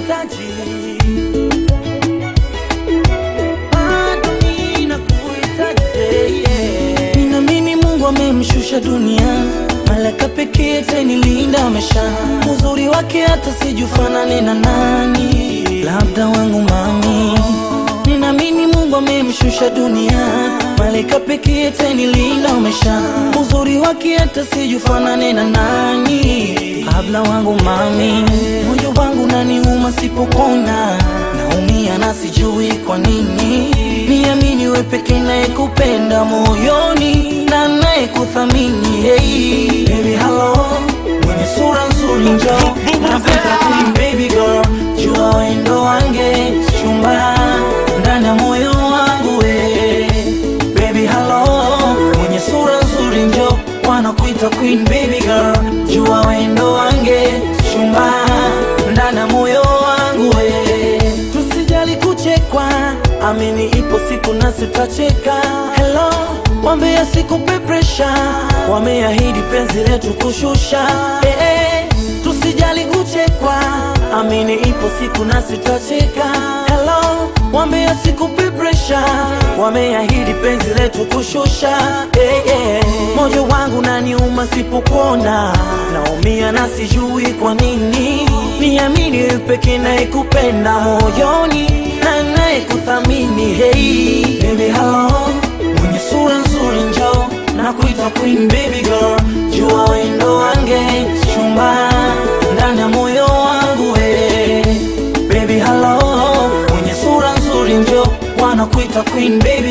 nakuhitaji bado ninakuhitaji yeah. Ninaamini Mungu amemshusha dunia malaka pekee tenilinda amesha uzuri wake hata sijufanane na nani labda wangu mami Ninaamini Mungu amemshusha dunia malaika pekee tenilinda umesha uzuri wake hata sijufanane na nani kabla wangu mami moyo wangu naniuma sipokona naumia na sijui kwa nini niamini we pekee nayekupenda moyoni na nayekuthamini hey. Baby hello mwenye sura nzuri njo napenda queen baby girl jua wendo wange chumba ndani ya moyo wangu we baby hello mwenye sura nzuri njo wanakuita queen baby girl jua wendo wange chumba ndani ya moyo wangu we tusijali kuchekwa amini ipo siku nasi tutacheka hello wambea sikupe presha wameahidi penzi letu kushusha eh, eh, tusijali kuchekwa amini ipo siku nasi tutacheka hello wambea sikupe presha wameahidi penzi letu kushusha eh, eh. moyo wangu naniuma sipokuona naumia na sijui kwa nini niamini wewe pekee nayekupenda moyoni na nayekuthamini hey baby hello mwenye sura nzuri njo na kuita queen baby girl jua wendo wange chumba ndani ya moyo wangu we baby hello mwenye sura nzuri njo wanakuita queen baby